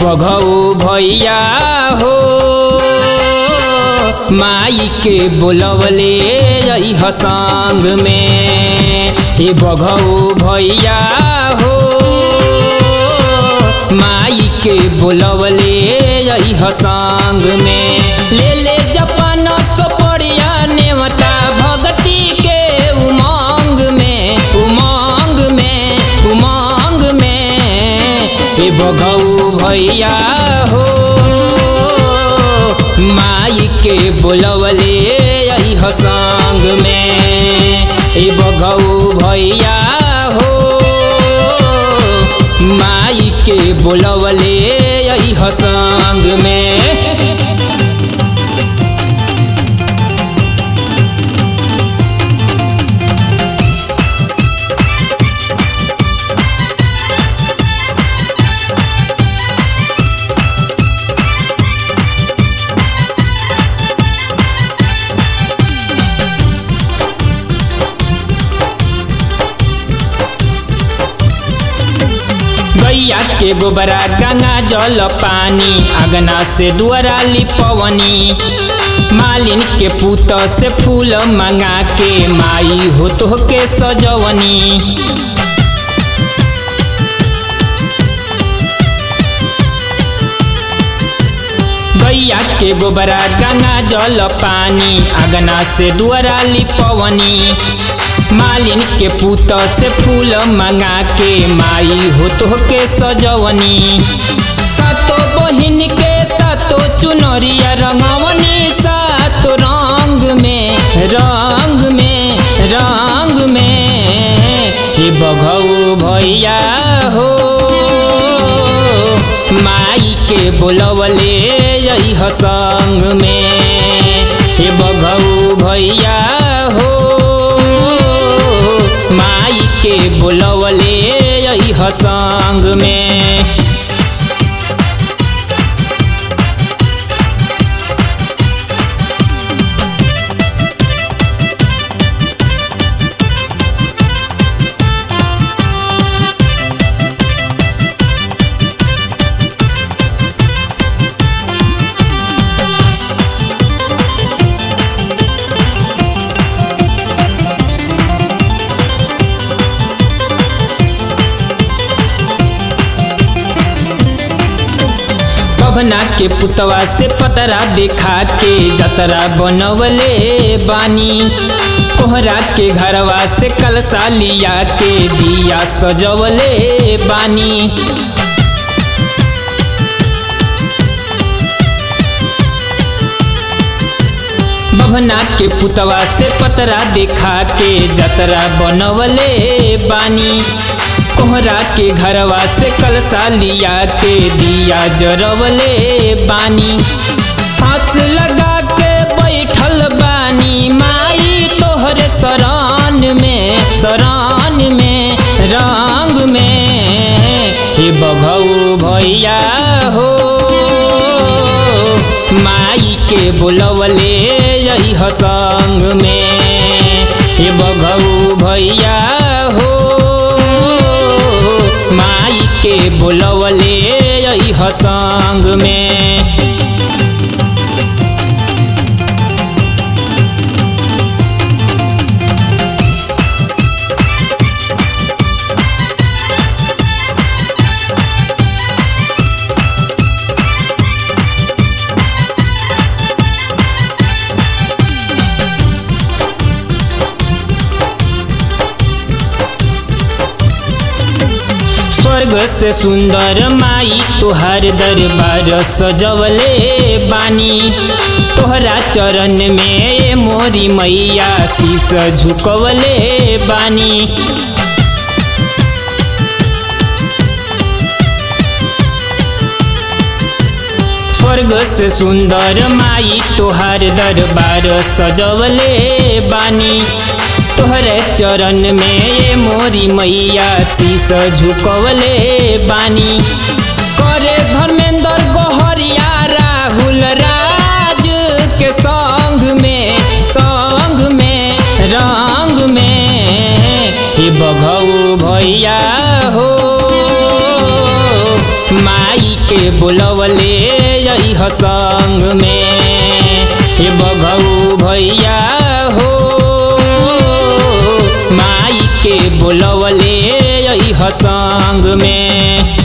बघऊ भैया हो माई के बोलवले रही संग में हे बघऊ भैया हो माई के बोलवले रही संग में ले ले जपन सोपड़िया नेवता भगती के उमंग में उमंग में उमंग में हे बघऊ भैया हो माई के बोलवले आई संग में हे बघऊ भैया हो माई के बोलवले आई संग में गैया के गोबरा गंगा जल पानी अगना से दुआरा लिपवनी मालिन के पूत से फूल मंगा के माई हो तो के सजवनी गैया के गोबरा गंगा जल पानी अगना से दुआरा लिपवनी मालिन के पूत से फूल मंगा के माई हो तो के सजवनी सातो बहिन के सातो चुनरिया रंगवनी सातो रंग में रंग में रंग में हे बघऊ भैया हो माई के बोलवले रही संग में हे बघऊ भैया हो माई के बोलवले रही संग में पवना के पुतवा से पतरा देखा के जतरा बनवले बानी कोहरा के घरवा से कलसा लिया के दिया सजवले बानी बभना के पुतवा से पतरा देखा के जतरा बनवले बानी कोहरा के घरवा से कलसा लिया के दिया जरवले बानी हंस लगा के बैठल बानी माई तोहरे शरण में शरण में रंग में हे बघऊ भैया हो माई के बोलवले रही संग में हे बघऊ भैया हो माई के बोलवले रही संग में स्वर्ग से सुंदर माई तोहर दरबार सजवले बानी तोहरा चरण में मोरी मैया शीस झुकवले बानी स्वर्ग से सुंदर माई तोहार दरबार सजवले बानी तोहरे चरण में ये मोरी मैया शीस झुकवले बानी करे धर्मेंद्र गोहरिया राहुल राज के संग में संग में रंग में हे बघऊ भैया हो माई के बोल अइह संग में हे बघऊ भैया हो माई के बोलवले अइह संग में